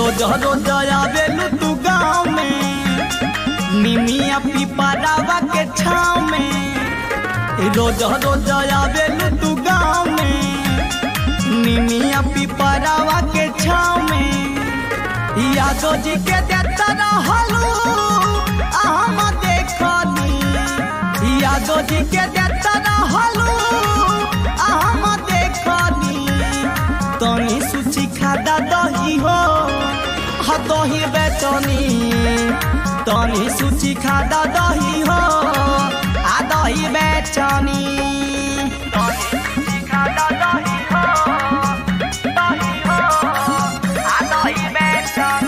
रोज रोज आवेलू तू गाँव में निमिया पिपरावा के छाव में रोज रोज आवेलू तू गाँव में निमिया पिपरावा के छाव में यादव जी के देता रहलू हम देखनी यादव जी के देता रहलू हम देखनी तनी सुची खादा दही हो ह दही बेचनी तनी सुची खादा दही हो आ दही बेचनी तनी सुची खादा दही हो दही हो आ दही बेचनी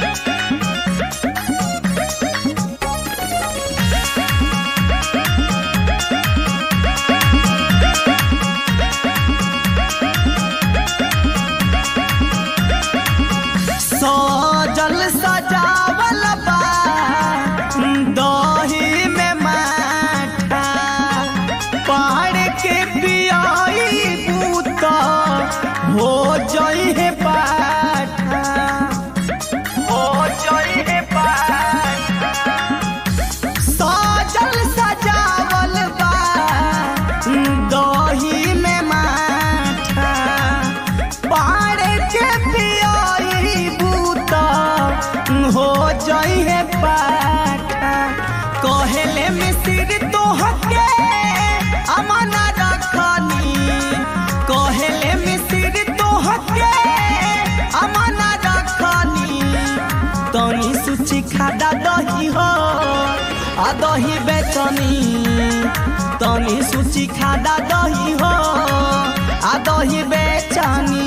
सजल सजावल बा दही में माठा पहाड़ के पियाई बूता हो जई है पाठा हो जई है पाठा सजल सजावल बा दही में माठा पाड़ के पियाई बूता हो जई है पाठा कहेले मिसिर तोहके अमना रखनी कहेले मिसिर तोहके अमना रखनी तनी सुची खादा दही हो आ दही बेचनी तनी सुची खादा दही हो आ दही बेचनी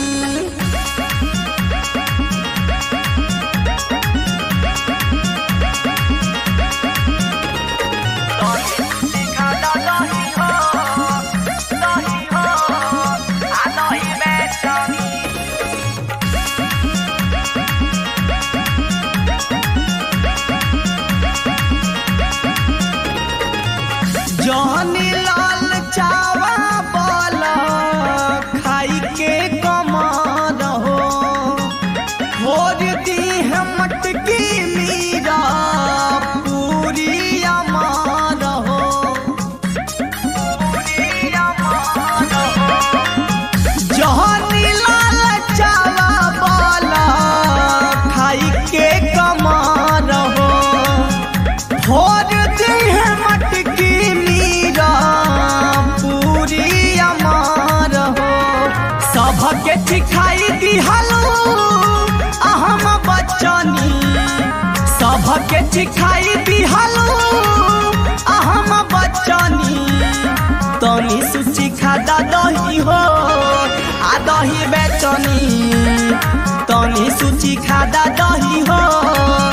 जहनी लाल चावा बल खाई के कमर हो भोर दी है मटकी मीरा पूरी अमार हो पूरी अमार हो जहनी लाल चावा बल खाई के कमर हो भोर दी है मटकी मीरा पूरी अमार हो सबके सिखाई दिहलो अहम बचनी सबके सिखाई दिहलो अहम बचनी तनी सुची खादा दही हो आ दही बेचनी तनी सुची खादा दही हो